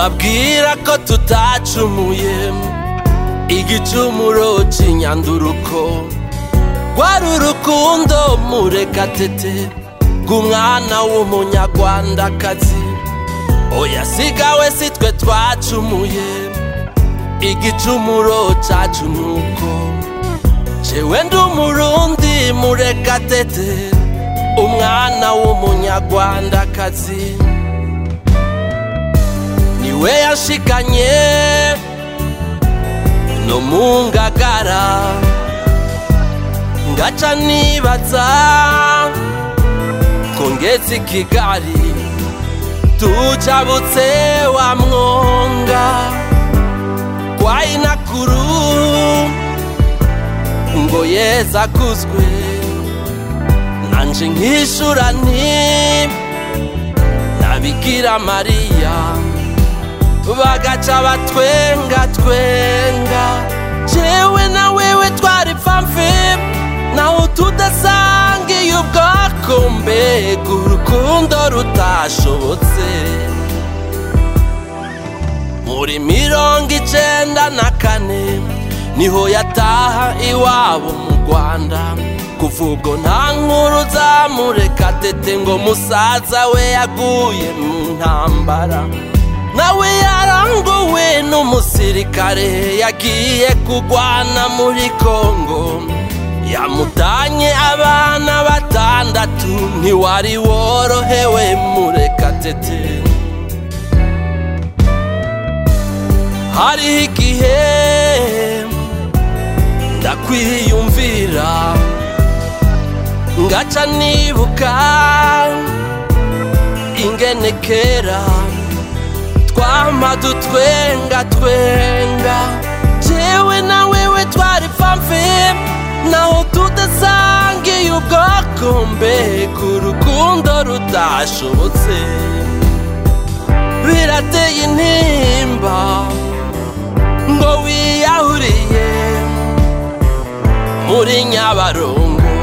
nobabwira ko tutacumuye igicumuro c'inyanduruko rwari urukundo murekatete rw'umwana w'umunyarwandakazi oya sigawe si twe twacumuye igicumuro cacu nuko jewe ndi umurundi murekatete umwana w'umunyarwandakazi niwe yashikanye no mu ngagara ngaca nibaza ko ngeze i kigali tujabutse wa mwonga kwa inakuru ngo yeza akuzwe nanje nkishura nti nabikira mariya bagaca batwenga twenga jewe na wewe twari pfamfe naho tudasangiye ubwoko mbega urukundo rutashobotse muri mirongo icenda na kane niho yataha iwabo mu rwanda kuva ubwo nta nkuru zamureka tete ngo musaza we yaguye mu ntambara nawe yaranguwe n'umusirikare yagiye kugwana muri kongo yamutanye abana batandatu ntiwari worohewe murekatete hariho igihe ndakwiyumvira ngaca nibuka ingene kera twama dutwenga twenga jewe na wewe twari pfamfe naho tudasangiye ubwoko mbega urukundo rudashobotse birateye intimba ngo wiyahuriye muri nyabarongo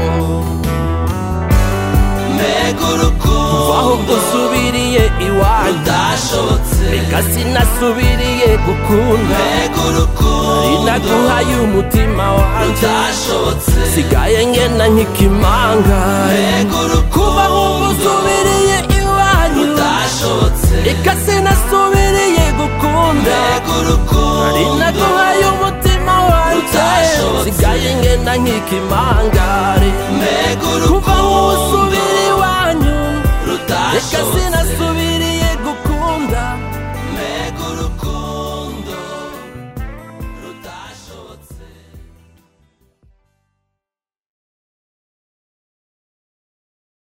mbega urukundo ahubwo usubiriye iwanyu rudashobotse reka sinasubiriye gukunda mbega urukundo rinaguhaye umutima wanjye rudashobotse sigaye ngena nk'ikimanga mbega kuba urukundo ahubwo usubiriye iwanyu rudashobotse reka sinasubiriye gukunda mbega urukundo rinaguhaye umutima wanjye Utashobotse. sigaye ngena nk'ikimangare mbega kuba ahubwo urukundo usubira iwanyu reka rudashobotse sina